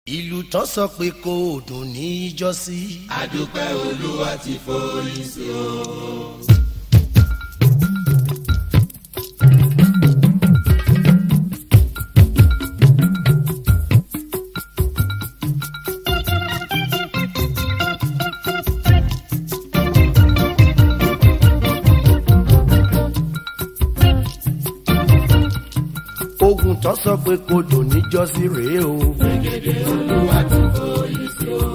ìlú tán sọ pé kò dùn ní ìjọsí. àdúpẹ́ olúwa ti forí sí o. ogun tán sọ pé kò dùn ní ìjọsí rèé o. gègé olúwa ti forí sí o.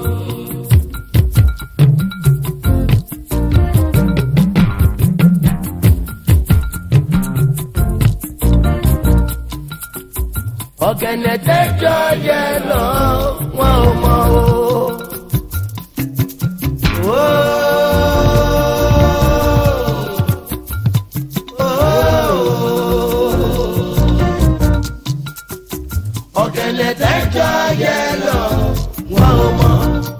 ọ̀gẹ̀nẹ̀ tẹ́jọ́ yẹ lọ wọn ò mọ̀ o. Ó. ọ̀gẹ̀nẹ̀ tẹ́jọ́ yẹ lọ wọn ò mọ̀.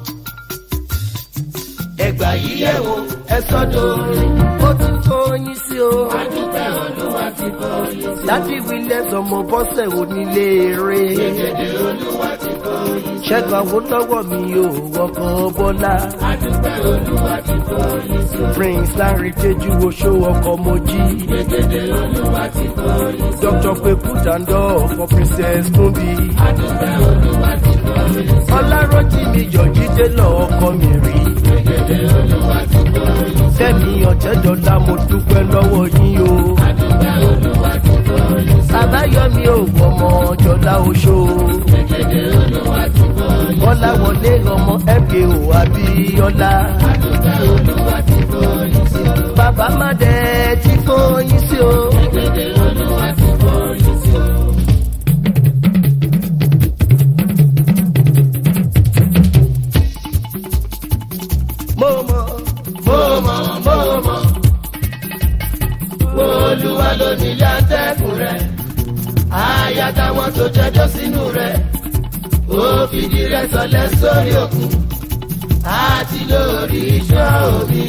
ẹgbà yìí yẹ̀ wò ẹ sọ́dọ̀ orin ó ti tó yín sí o. àdúpẹ́ olúwa ti forí sí o. láti wílẹ̀ sọmọ bọ́sẹ̀ onílé eré. gègé olúwa ti forí sí o. ṣẹ́gun àwòlọ́wọ́ mi ò wọkàn bọ́lá. àdúpẹ́ olúwa ti forí sí o. prince larry jeju oṣó ọkọ̀ mojí. gègé olúwa ti forí sí o. dr peku dandọ for princess tumbi. àdúpẹ́ olúwa ti forí sí o. ọlárọ́jì mi yọ̀jí délọ̀ ọkọ mi rí. gègé olúwa ti forí sí o. fẹ́mi ọ̀jẹ̀dọ̀lá mo dúpẹ́ lọ́wọ́ yín o. àdúpẹ́ olúwa ti forí sí o. àbáyọ̀mí ò wọ́mọ jọlá oṣó. gègé olúwa ti forí sí o. bọ́lá wọlé ọmọ mko abíọ́lá. àdúpẹ́ olúwa ti forí sí o. bàbá má dẹ̀ tí fóyín sí o. gègé olúwa ti forí sí o. mo mọ̀ mo mọ̀ mo mọ̀ olúwa ló nílé atẹ́kùn rẹ̀ àyà táwọn tó jẹjọ́ sínú rẹ̀ ó fìdí rẹ̀ sọlẹ̀ sórí òkun àti lórí iṣẹ́ omi.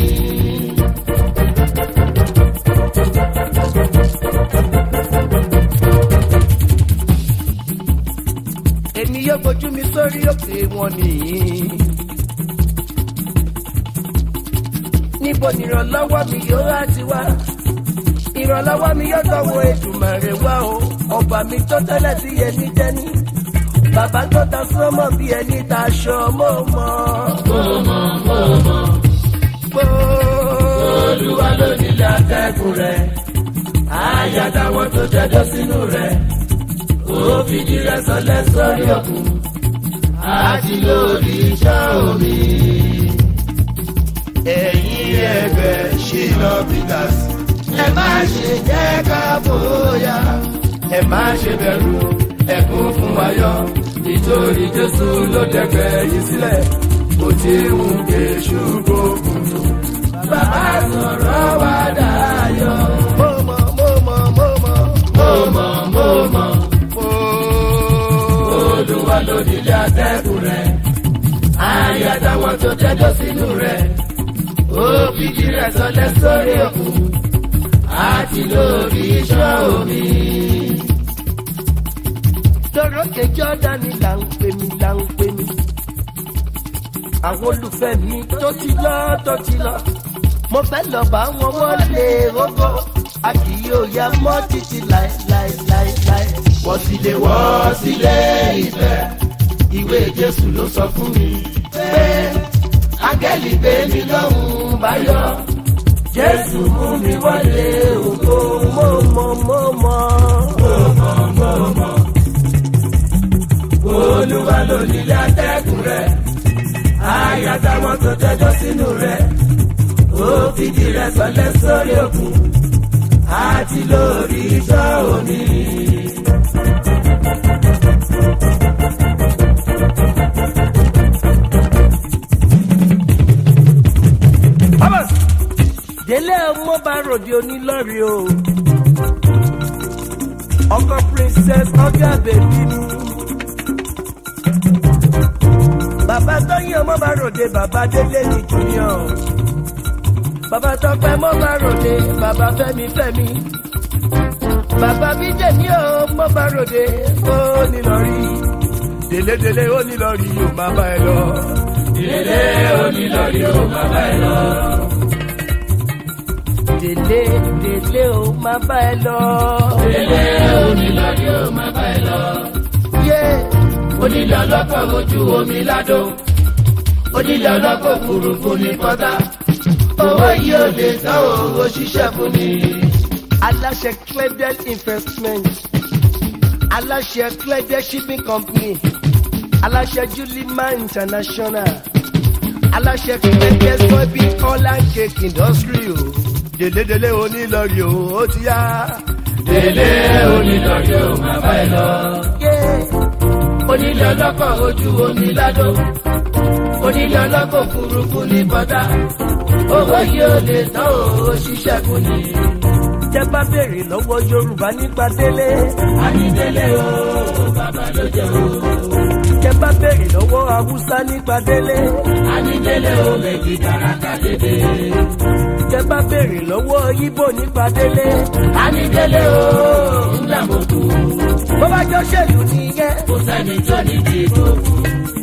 èmi yóò gbójú mi sórí òkè wọn nìyí. níbo ni ìrànlọ́wọ́ mi yóò á ti wá ìrànlọ́wọ́ mi yóò tọ́wọ́ ètùmọ̀rẹ́ wá o ọba mi tó tẹ́lẹ̀ sí ẹni jẹ́ni bàbá tó ta sọ́mọ́ bí ẹni ta aṣọ mọ́ mọ́. mo mọ̀ mo mọ̀ olúwa ló nílé atẹ́kùn rẹ̀ àyà táwọn tó jẹjọ́ sínú rẹ̀ ó fìdí rẹ̀ sọlẹ̀ sórí òkun àti lórí iṣẹ́ omi. ẹ̀yin ẹgbẹ́ ṣìnà peters ẹ má ṣe jẹ́ ká bóyá ẹ má ṣe bẹ̀rù ẹkún fún ayọ̀ nítorí jésù ló dẹ̀gbẹ́ yìí sílẹ̀ kò tí ń ké ṣùgbọ́n bàbá sọ̀rọ̀ wá dayọ̀. mo mọ̀ mo mọ̀ mo mọ̀ mo mọ̀ mo mọ̀ olúwa ló nílé atẹ́kùn rẹ̀ àyà táwọn tó jẹjọ́ sínú rẹ̀ ó fìdí rẹ̀ sọlẹ̀ sórí òkun àti lórí iṣẹ́ omi. lórókè jọ́dánì là ń pè mí là ń pè mí. àwọn olùfẹ́ mi tó ti lọ tó ti lọ. mo fẹ́ lọ bá wọn wọlé rógó. a kì yóò ya mọ́ títí láéláéláéláé. wọ́n sì lè wọ́ sílé ìfẹ́ ìwé jésù ló sọ fún mi pé áńgẹ́lì gbé mi lọ́hùn báyọ̀ jésù mú mi wọlé ògo mo mọ̀ mo mọ̀. olúwa ló nílé atẹ́kùn rẹ̀ àyà táwọn tó jẹjọ́ sínú rẹ̀ ó fìdí rẹ̀ sọlẹ̀ sórí òkun àti lórí iṣẹ́ omi. délé ọmọ bá ròde onílọ́rí o. ọkọ princess ọjà bèbí mi. bàbá tóyìn ọmọ bá ròde bàbá délé ní junior. bàbá tọpẹ mọ bá ròde bàbá fẹmi fẹmi. bàbá bíjẹ ní o mọ bá ròde ó nílọrí. délédélé onílọ́rí yóò máa bá ẹ lọ. délé onílọ́rí ó máa bá ẹ lọ. délé délé ó máa bá ẹ lọ. délé onílọ́rí ó máa bá ẹ lọ. yé onílé ọlọ́kọ̀ ojú omi ládò. onílé ọlọ́kọ̀ òfurufú ní pọ́tà. owó yìí ò lè tán owó ṣiṣẹ́ fún mi. aláṣẹ cledel investment aláṣẹ cledel shipping company aláṣẹ julima international aláṣẹ cledel soybean oil and cake industry o délédélé onílọ́rí o ó ti yá. délé onílọ́rí ó máa bá ẹ lọ. yé onílé ọlọ́kọ̀ ojú omi ládò. onílé ọlọ́kọ̀ òfurufú ní pọ́tà. owó yìí ò lè tán owó ṣiṣẹ́ fún mi. jẹ́ bá béèrè lọ́wọ́ yorùbá nípa délé. ànídélé o bàbá ló jẹ́ o. jẹ́ bá béèrè lọ́wọ́ haúsá nípa délé. ànídélé o méjì tàràkà dédé. jẹ́ bá béèrè lọ́wọ́ ibo nípa délé. ànídélé o ńlá mo kú. bó bá jọ ṣèlú nìyẹn. kò sẹ́ni tó ní dìbò fún.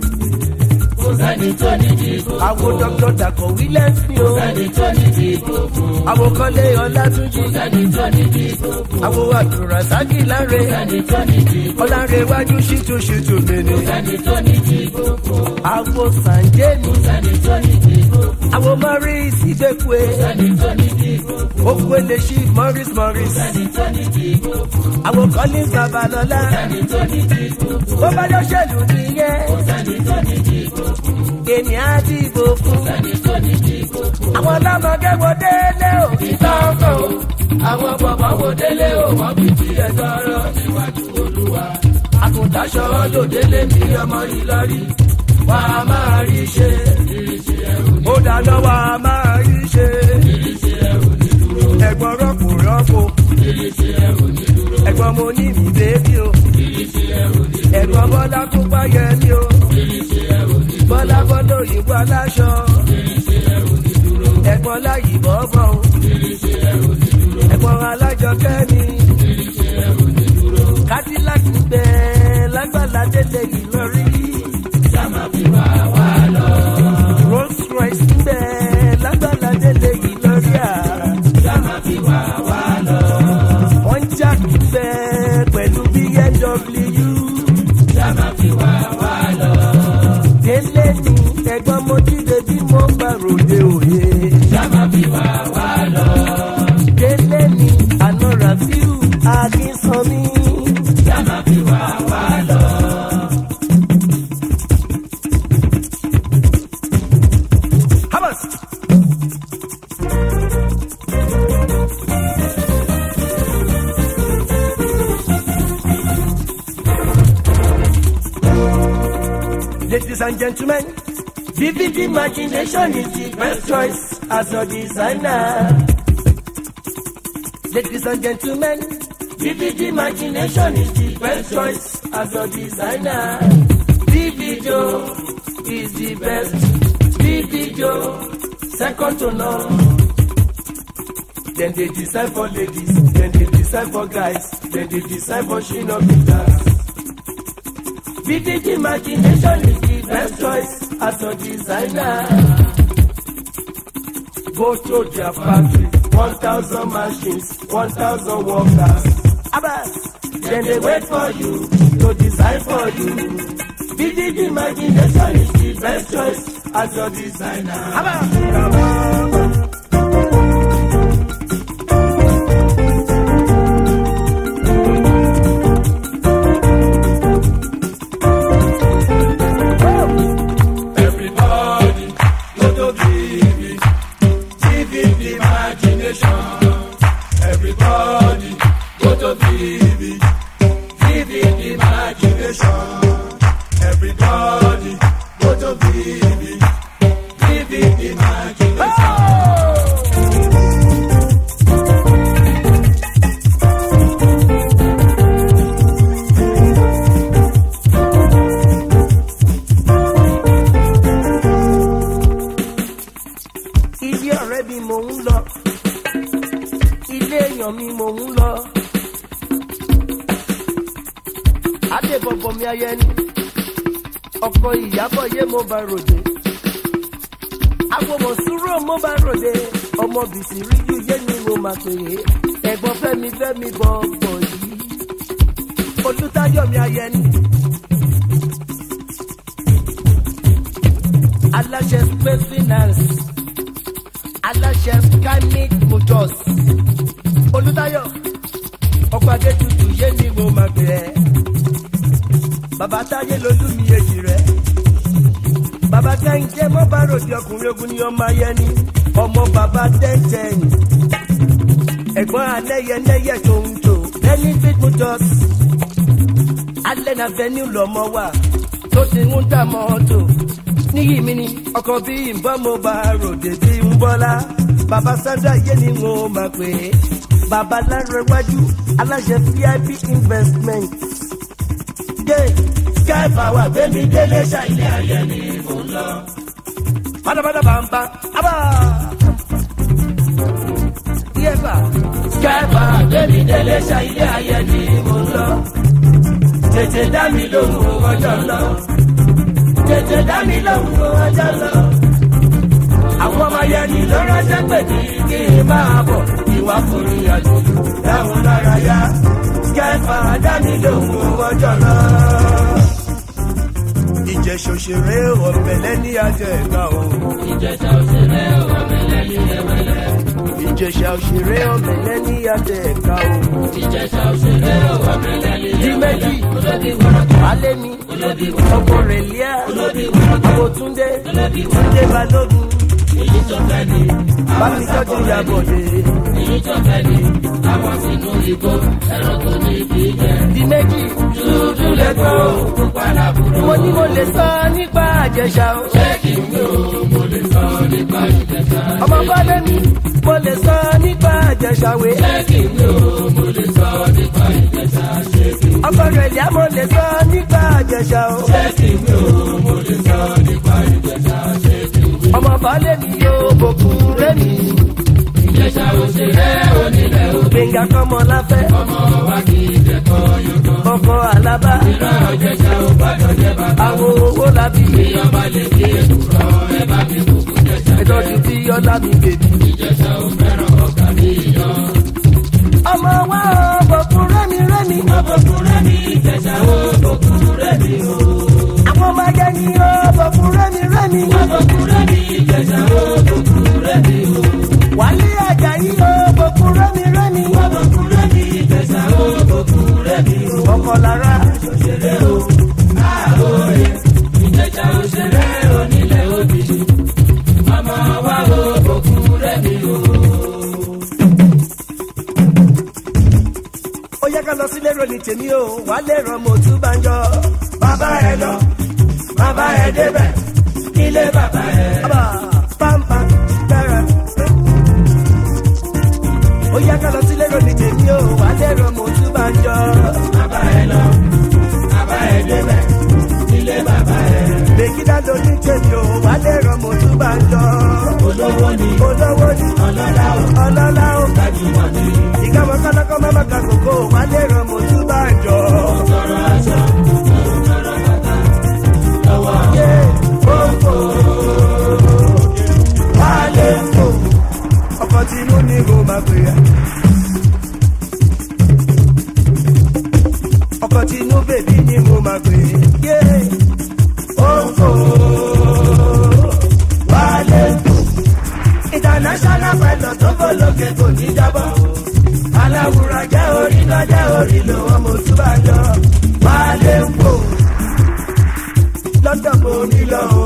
kò sẹ́ni tó ní dìbò fún. àwọn dr dàkọ̀ wílẹ̀sì o. kò sẹ́ni tó ní dìbò fún. àwọn kọ́lé ọlátúnjì. kò sẹ́ni tó ní dìbò fún. àwọn àdùràsákì láre. kò sẹ́ni tó ní dìbò fún. ọlárẹ̀wájú ṣìtúṣìtú mìíní. kò sẹ́ni tó ní dìbò fún. àwọn sànjẹ́ni. kò sẹ́ni tó ní dìbò fún. àwọn morris ìgbẹ́kùé. kò sẹ́ni tó ní dìbò fún. okwele chief morris morris. kò sẹ́ni tó ní dìbò fún. àwọn collins babalọlá. kò sẹ́ni tó ní dìbò fún. bó bá jọ ṣèlú nìyẹn. kò sẹ́ni tó ní dìbò fún. èmi á dìbò fún. kò sẹ́ni tó ní dìbò fún. àwọn ọlọ́mọge wo délé o. ìtọ́kọ̀ o àwọn bàbá wo délé o wọ́n fi ti ẹ̀ tọrọ níwájú olúwa. àgùntàṣọ ló délé mi ọmọ ìlọrí wà á máa rí ṣe ìrísí ẹrù ní ó dáná wa máa rí ṣe. ìrísí ẹrù ní dúró ẹ̀gbọ́n rọ́pò rọ́pò. ìrísí ẹrù ní dúró ẹ̀gbọ́n mo ní mi bébí o. ìrísí ẹrù ní ẹ̀gbọ́n bọ́lá tó páyẹ ní o. ìrísí ẹrù ní bọ́lá bọ́lá òyìnbó aláṣọ. ìrísí ẹrù ní dúró ẹ̀gbọ́n láyì bọ́bọ̀ o. ìrísí ẹrù ní dúró ẹ̀gbọ́n alájọ kẹ́mi. ìrísí ẹrù ní dúró cadillac ń bẹ lágbàlá délé ìlọrí. sáma fi wá wá lọ rolls royce ń bẹ lágbàlá délé ìlọrí à. sáma fi wá wá lọ wọ́n jà ń bẹ pẹ̀lú bmw. sáma fi wá wá lọ délé ni ẹ̀gbọ́n mo jíde bí mo bá ròde òye. sáma fi wá wá lọ délé ni àná rafiu akínsanmi. sáma fi wá wá lọ. Hamas. Ladies and gentlemen, vivid imagination is the best choice as a designer. Ladies and gentlemen, vivid imagination is the best choice as a designer. Vivido is the best. Vivido, second to none. Then they design for ladies, then they design for guys, then they design for shinobitas. Vivid imagination is the best choice as a designer. Go to their factory, 1,000 machines, 1,000 workers. Abbas, then they wait for you to design for you. Vivid imagination is the best choice as your designer. Abbas, come on. Everybody, go to give it, give it imagination. Everybody, go to give it, give it imagination. Everybody, go to give it, give it imagination. ilé ọ̀rẹ́ mi mò ń lọ ilé èèyàn mi mò ń lọ adébọ̀bọ̀ mi ayẹni ọkọ ìyàbọ̀ yé mo bá ròde agbọmọ sùúrù mo bá ròde ọmọ bìsì ríjú yé ni mo máa pè é ẹ̀gbọ́n fẹ́mi fẹ́mi bọ̀ọ̀bọ̀ yìí olùtayọ̀mí ayẹni. aláṣẹ space finance aláṣẹ skymic motors olùtayọ ọkọ adétutù yé ni mo máa pè é bàbá táyé lolú mi èjì rẹ bàbá kẹ́hìndé mọ́ bá ròdì ọkùnrin ogun ni ọmọ ayẹni ọmọ bàbá tẹ́ntẹ́n ẹ̀gbọ́n alẹ́yẹlẹ́yẹ tó ń tò benefit motors alẹ́ na venue lọ́mọ wà tó ti ń ta mọ́tò níyì mi ni ọkọ̀ bí nbọ́n mo bá ròdì bí ń bọ́lá bàbá sandra yé ni mo máa pè é bàbá lárẹ̀wájú aláṣẹ vip investment dé sky power gbẹmí délé ṣàìlẹ ayé ni mò ń lọ. pátápátá bàǹbà ábà. yẹ́bà sky power gbẹmí délé ṣàìlẹ ayé ni mò ń lọ. tètè dá mi lóhùn ọjọ́ lọ. tètè dá mi lóhùn ọjọ́ lọ. àwọn ọmọ yẹn ni ló ránṣẹ́ pè ní kí n máa bọ̀ ìwà forí àjòjò dáhùn lára yá. sky power dá mi lóhùn ọjọ́ lọ ìjẹsà òṣèré ọ̀bẹ̀lẹ̀ ní ajọ ẹ̀ka o. ìjẹsà òṣèré ọ̀bẹ̀lẹ̀ ní ẹ̀wẹ̀lẹ̀. ìjẹsà òṣèré ọ̀bẹ̀lẹ̀ ní ajọ ẹ̀ka o. ìjẹsà òṣèré ọ̀bẹ̀lẹ̀ ní di méjì olóbi wọ́rọ̀kọ̀. alẹ́ mi olóbi ọkọ rẹ̀ líà olóbi wọ́rọ̀kọ̀. àbòtúndé olóbi túndé balógun èyí tó fẹ́ ni. bámi tọ́jú ìyàbọ̀dé. èyí tó fẹ́ ni. àwọn sínú ìgò ẹranko ní ibi jẹ. di méjì dúdú lẹ́gbọ́n pupa làbúrò. mo ní mo lè sọ nípa àjẹsà o. ṣé kí n wí o mo lè sọ nípa ìjẹsà. ọmọ bọ́lẹ̀ mi mo lè sọ nípa àjẹsà wé. ṣé kí n wí o mo lè sọ nípa ìjẹsà. ṣé kí n ọkọ rẹ̀ líà mo lè sọ nípa àjẹsà o. ṣé kí n wí o mo lè sọ nípa ìjẹsà. ṣé kí n wí. ọmọ bọ́lẹ̀ mi yóò bòkun rẹ̀ mi. ìjẹsà òṣèré onílẹ̀ o. gbẹ̀ngà kọ́mọ láfẹ́ ọmọ wa kì í jẹ́kọ̀ yọ̀kọ̀. ọkọ alábá ìran ìjẹsà ò gbọ́dọ̀ jẹ́ bàbá. àwọn owó làbí ìjọba lè fi èkùrọ̀ ẹ bá mi kúkú jẹsà. ìtọ́jú tí ọlá mi bèbí. ìjẹsà ò fẹ́ràn ọkà ní ìyàn. ọmọ wa ò bòkun rẹ́mi rẹ́mi. ọbọ̀kúnrẹ́ ní ìjẹsà ò bọ̀kúnrẹ́ ní o. àwọn ọmọ ajá ni ó bòkun rẹ́mi rẹ́mi. ọbọ̀kúnrẹ́ ní ìjẹsà ò bọ̀kúnrẹ́ ní o. wálé ajayi ó bòkun rẹ́mi rẹ́mi. ọbọ̀kúnrẹ́ ní ìjẹsà ò bọ̀kúnrẹ́ ní o. ọkọ lára òṣèré o àhóyè ìjẹsà òṣèré onílẹ̀ òbí. ọmọ wa ò bọ̀kúnrẹ́ ní o. ó yẹ ká lọ sílé ròní tèmi o wálé ràn mo tún bá ń jọ. bàbá ẹ lọ bàbá ẹ débẹ̀ ilé bàbá ẹ. Aba, pampa, dára. ó yẹ ká lọ sílé ròní tèmi o wálé ràn mo tún bá ń jọ. bàbá ẹ lọ bàbá ẹ débẹ̀ ilé bàbá ẹ. Bèkídá ló ní tèmi o, wà lè ràn mo tún bá ń jọ. olówó ni Olówó ni ọlọ́lá o ọlọ́lá o. gbajúmọ̀ ni Ìkàwọ́ kọ́lọ́kọ́ máma ka kòkó, wà lè ràn mo tún bá ń jọ. tọrọ aṣọ tọrọ bàtà lọ́wọ́ Yé òǹkò, wà lè fò. Ọkọ̀ tí inú ni mo máa pè é. Ọkọ̀ tí inú bèbí ni mo máa pè é. Yé òǹkò, wà lè fò. international pilot tó bọ̀ lókè kò ní jábọ̀. aláwùrọ̀ jẹ́ orí lọ jẹ́ orí lò wọ́n mo tún bá jọ. wálé ń pò london mo mi lọ o.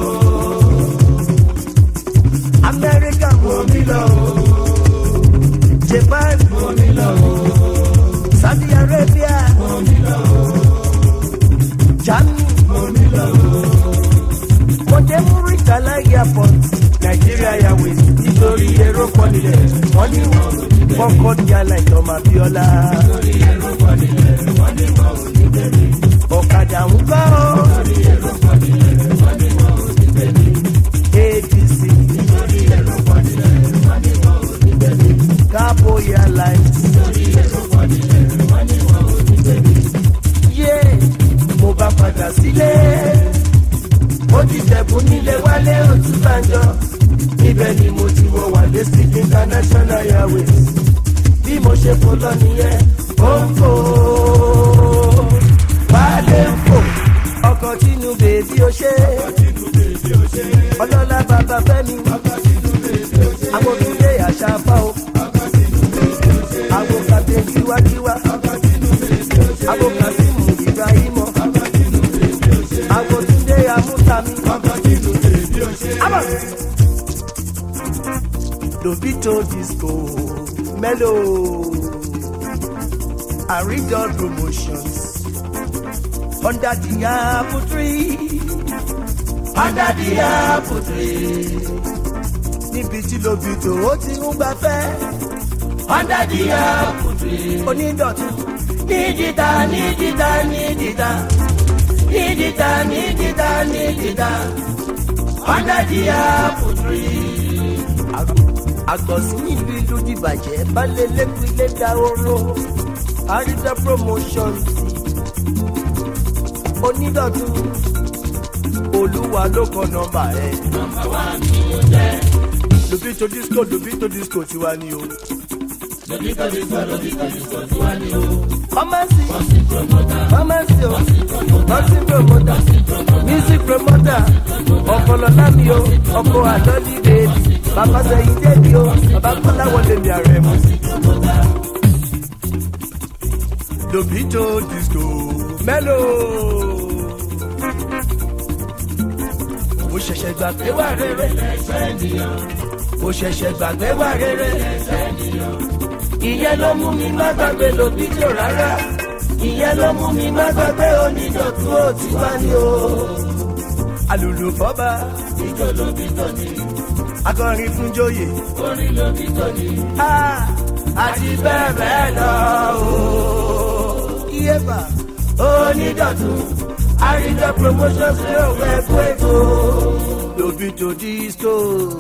amẹ́ríkà mo mi lọ o. japan mo mi lọ o. saudi arabia mo mi lọ o. germany mo mi lọ o. mo dé muritala airport nigeria airways nítorí èrò pọ̀ nílẹ̀ wọ́n ní kọ́kọ́ ní aláìsàn máa bí ọlá. ọ̀kadà ń gbọ́ apc cabo airlines yé mo bá padà sílé ó ti ṣẹ̀bùn nílé wálé òtún bàjọ́ níbẹ̀ ni mo ti wọ wàlé sí international airways bí mo ṣe fò lọ nìyẹn ó ń fò wálé ń fò ọkọ̀ tínú bèbí ó ṣe ọlọ́lá bàbá fẹ́mi àwọn òkúlé àṣà fá o àwọn kàdé tiwátiwá àwọn kàdímù ibrahimọ àwọn túndé amúsàmí. Lobito disco mellow Aridol promotions under the apple tree under the apple tree níbi tí Lobito ó ti ń gbafẹ́ under the apple tree onídọ̀tún nídìíta nídìíta nídìíta nídìíta nídìíta nídìíta under the apple tree àgbọ̀sí ìlú ìlú dìbàjẹ́ balẹ̀ lẹ́kùn ilé dahoro àrídà promotion onídọ̀tún olúwa ló kọ nọmba ẹ. nọmba wa ni mo jẹ. Lobito disco Lobito disco tiwa ni o. Lobito disco Lobito disco tiwa ni o. Pharmacy Bọ́sì promoter. pharmacy o nursing promoter music promoter ọ̀pọ̀lọpọ̀ mi o ọkọ̀ àlọ́lí bèbí bàbá sẹ́yìn débi o bàbá kọ́lá wọlé mi ààrẹ mu. Lobito disco mellow. mo ṣẹ̀ṣẹ̀ gbàgbé wà rere mo ṣẹ̀ṣẹ̀ gbàgbé wà rere ìyẹn ló mú mi má gbàgbé Lobito rárá ìyẹn ló mú mi má gbàgbé onídọ̀tún òtí wá ní o. alùlù fọ́ba Ijó Lobito ni, akọrin fún joyè orin Lobito ni. Ah, àti bẹ́ẹ̀ bẹ́ẹ̀ lọ o. iyeba onídọ̀tún àríjọ promotion sí òwe ẹ̀kọ́ èkó. Lobito disco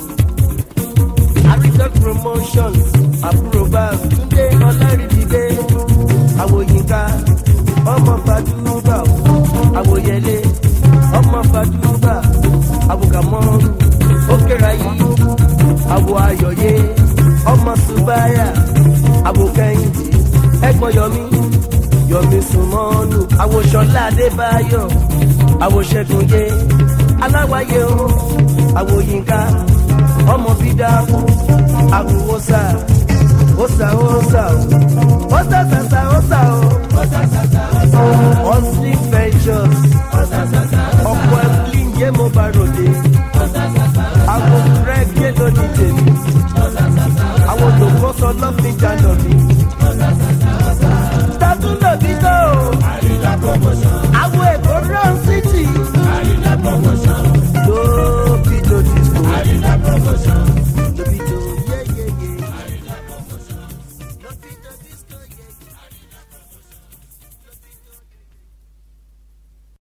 àríjọ promotion àbúrò bá túndé ọlárìdídé àwòyínká ọmọ fàdúrà àwòyẹlé ọmọ fàdúrà àwòkàmọ́rù ókèrayí àwò ayọ̀yé ọmọ subaya àwòkẹ́yìndé ẹ̀gbọ́n yọmí yọmí sùmọ́nù àwòṣọlá adébáyọ̀ àwòṣẹ́gunyé aláwáyé o àwòyínká ọmọ bídàmù àwòwòsà òsà òsà òsà sàsà òsà o hustling ventures ọ̀pọ̀ ẹ̀kúlì ń jẹ́ mo bá ròde àwọn rẹ́gẹ́ lónìí tèmi àwọn olùkọ́sọ lọ́fíìjà lọ́mí